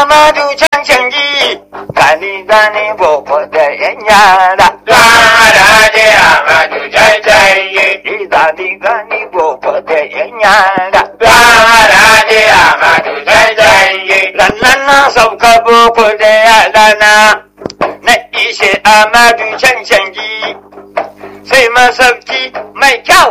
Amadu cancanci gani gani boko da yan yara. Alhaji Amadu cancanci. Gani gani boko da yan yara. Alhaji Amadu cancanci. Lannan na sauka boko da yara na na ishe Amadu cancanci sai masauki mai kyau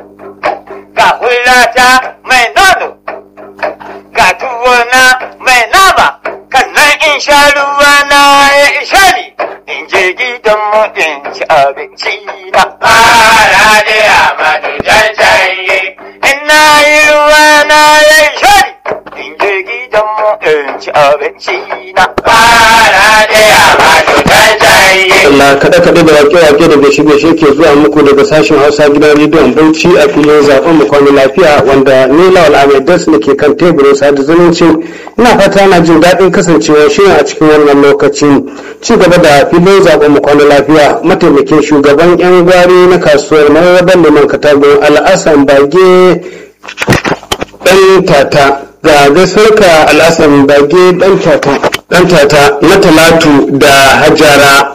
ga hulata mai nono ga tuwona mai nama kannan in sha ruwa na ya isha ni in je gidan mu in ci abinci na Alhaji Amadu cancanci. in na yi ruwa na ya isha ni in je gidan mu in ci abinci na Alhaji Amadu cancanci. Allah kaɗe kaɗe da wake-wake daga shirye ke zuwa muku daga sashen Hausa gidan rediyon Bauchi a filin zaɓen mu kwana lafiya wanda ni Lawal Ahmed Das ke kan teburin sada zumunci ina fata na jin daɗin kasancewa shirin a cikin wannan lokacin ci gaba da filin zaɓen mu kwana lafiya mataimakin shugaban yan gwari na kasuwar mararraban liman katagun al'asan bage ɗan tata ga gaisuwarka al'asan bage ɗan tata ɗan tata na talatu da hajara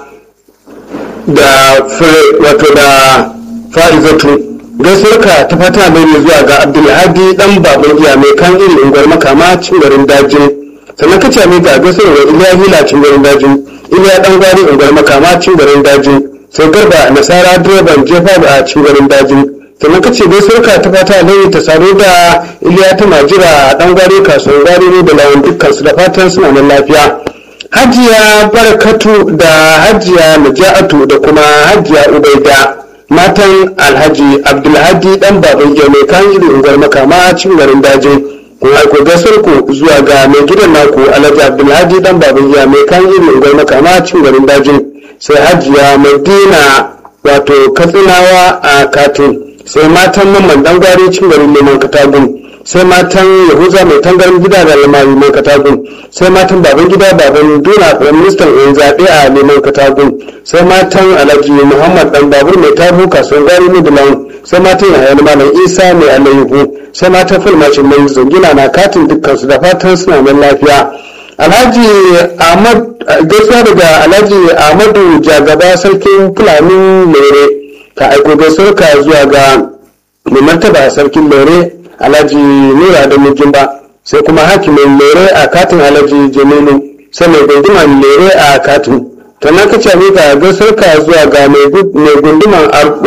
da wato da fa'izatu gaisuwarka ta fata mai zuwa ga abdulhadi dan baban iya mai kan iri unguwar makama cin garin dajin sannan ka ce mai ga gaisuwar wa iliya hila cin garin dajin iliya dan gwari unguwar makama cin garin dajin sai garba nasara direban jefa a cin garin dajin sannan ka ce gaisuwarka ta fata lai ta saro da iliya ta majira dan gwari kasuwar gwari ne da lawan dukkan su da fatan suna nan lafiya hajiya barakatu da hajiya naja'atu da kuma hajiya ubaida matan alhaji abdulhadi dan baban iya mai kan iri ungar makama cin garin dajin kun aiko gasar ku zuwa ga mai gidan naku alhaji abdulhadi dan baban iya mai kan iri ungar makama cin garin dajin sai hajiya madina wato katsinawa a katin sai matan mamman dan gwari cin garin neman katagun sai matan yahuza mai tangarin gida da lamari mai katagun sai matan baban gida baban duna prime minister yan zaɓe a neman katagun sai matan alhaji muhammad dan babur mai tabu kasuwar gari midland sai matan yahaya malam isa mai alayyahu sai matan fulmacin mai zangina na katin dukkansu da fatan suna nan lafiya alhaji ahmad gaisuwa daga alhaji ahmadu jagaba sarkin fulani lere ka aiko gaisuwarka zuwa ga mai martaba sarkin lere alhaji nura da mujimba sai kuma hakimin lere a katin alhaji jamilu sai mai gunduman lere a katin sannan ka ce ga gaisuwarka zuwa ga mai gunduman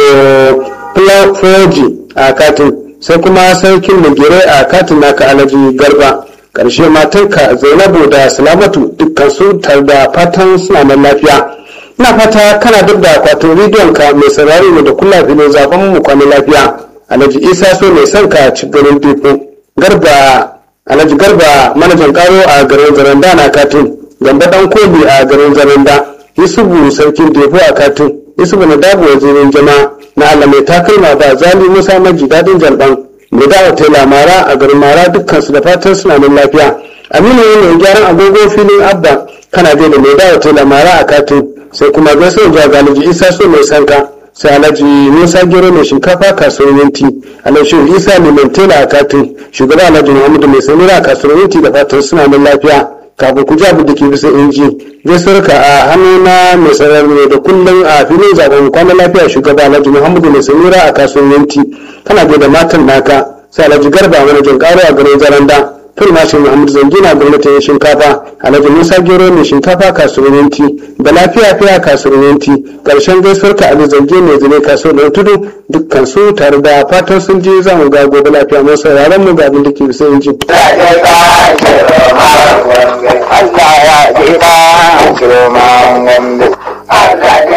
plafoji a katin sai kuma sarkin mugire a katin naka alhaji garba ƙarshe matanka zainabu da salamatu dukkan su tare da fatan suna nan lafiya ina fata kana duk da akwatin rediyon ka mai saurari ne da kula filin zaben mu kwana lafiya alhaji isa so mai son ka ci garin depo garba alhaji garba manajan karo a garin zaranda na katin gamba dan kobi a garin zaranda yusufu sarkin depo a katin yusufu na dabu wajen jama'a na allah mai takalma ba zali musa maji dadin jalban mai dawa taila mara a garin mara dukkansu da fatan suna nan lafiya aminu ne mai gyaran agogo filin abba kana da mai dawa taila mara a katin sai kuma gaisuwar zuwa ga alhaji isa so mai sanka sai alhaji musa gero mai shinkafa kasuwar yanti alhaji isa mai mantela a katin shugaba alhaji muhammadu mai sanira a kasuwar yanti da fatan suna nan lafiya kafin ku ji abin da ke bisa inji gaisuwar ka a hannu na mai sanar ne da kullum a filin zaben kwanan lafiya shugaba alhaji muhammadu mai sanira a kasuwar yanti kana da matan naka sai alhaji garba manajan karo a garin zaranda Fulmashin Muhammad Zangina gwamnatin shinkafa Alhaji Musa Gero mai shinkafa kasuwanci da lafiya fiya kasuwanci ƙarshen gaisuwar ka Ali Zange mai zane kasuwar tudu dukkan su tare da fatan sun je za mu ga gobe lafiya mun sauraron mu ga abin da ke bisa inji. Allah ya ji ba, Shirman Gombe. Allah